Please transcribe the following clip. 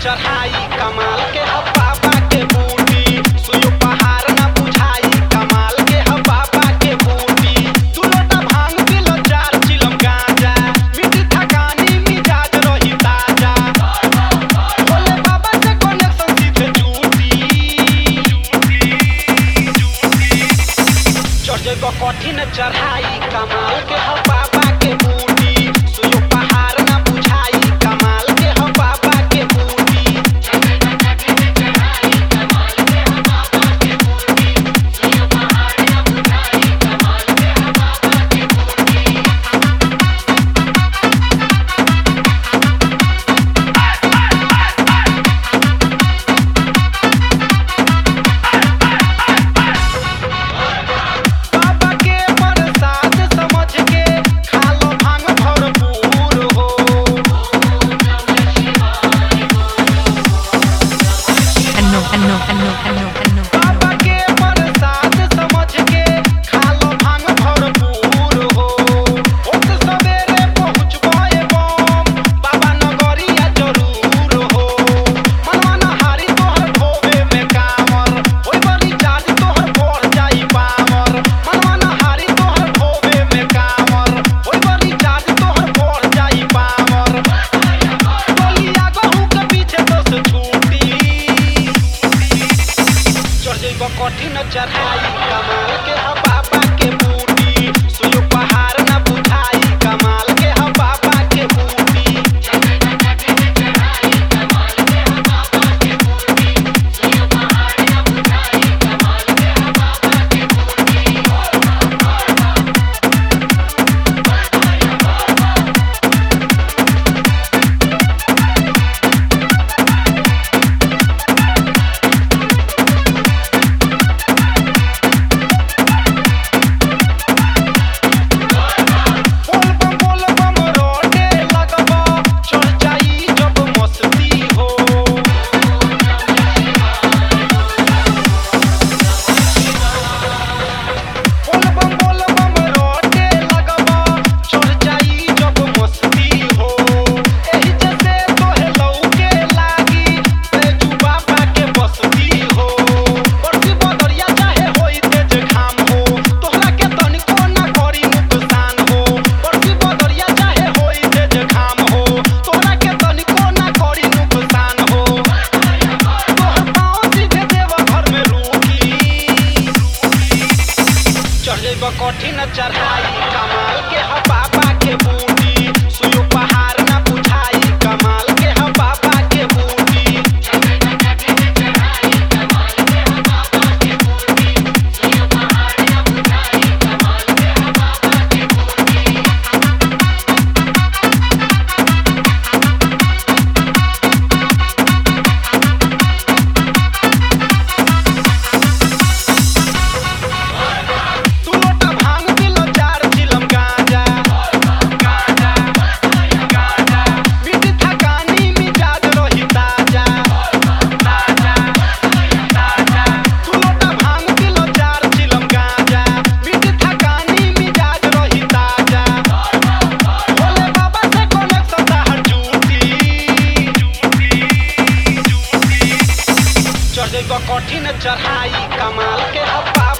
चढ़ाई कमाल के ह बाबा के बूटी सुयो पहाड़ ना बुझाई कमाल के ह बाबा के बूटी दू लोटा भांग पिलो चार चिलम गांजा मिट्टी थकानी मिजाज रही ताजा भोले बाबा से कनेक्शन सीधे जुटी चढ़ जइबो कठिन चढ़ाई कमाल के ह बाबा के बूटी सुयो पहाड़ ना बुझाई कमाल के ह बाबा के बूटी बाबा के प्रसाद समझ के खा लो भांग भरपूर हो Ano, ano, ano, ano, ano. बाबा के प्रसाद समझ के खा लो भांग भरपूर हो ओत सवेरे पहुँचबे बम बाबा नगरिया जरूर हो मनवा नहारी तोहर ढोबे में कामर ओइ बड़ी चार्ज तोहर बढ़ जाई पावर मनवा नहारी तोहर ढोबे में कामर ओइ बड़ी चार्ज तोहर बढ़ जाई पावर टोलिया गहूँ के पीछे तो से छूटी चढ़ जइब कठिन चढ़ाई कमाल के ह बाबा के बूटी सुयो पहाड़ ना बुझाई कमाल के ह बाबा के बूटी बोल बम बोल बम रोटे लगबा चढ़ जाई जब मस्ती हो बोल बम बोल बम रोटे लगबा चढ़ जाई जब मस्ती हो एही जैसे तोहे लौके लागी तेजू बाबा के बस्ती हो बरसी बदरिया चाहे होई तेज घाम हो तोहरा के तनिको ना करी नुकसान हो बरसी बदरिया चाहे होई तेज घाम हो तोहरा के तनिको ना करी नुकसान हो तोहर पाँव सीधे देव घर में रुकी चढ़ जइब कठिन चढ़ाई कमाल के ह बाबा के बूटी सुयो पहाड़ ना बुझाई कमाल के ह बाबा के बूटी तू लोटा भांग पिलो चार चिलम गांजा मिट्टी थकानी मिजाज रही ताजा तू लोटा भांग पिलो चार चिलम गांजा मिट्टी थकानी मिजाज रही ताजा भोले बाबा से कनेक्शन ताहर जुटी चढ़ जइब कठिन चढ़ाई कमाल के हब्बा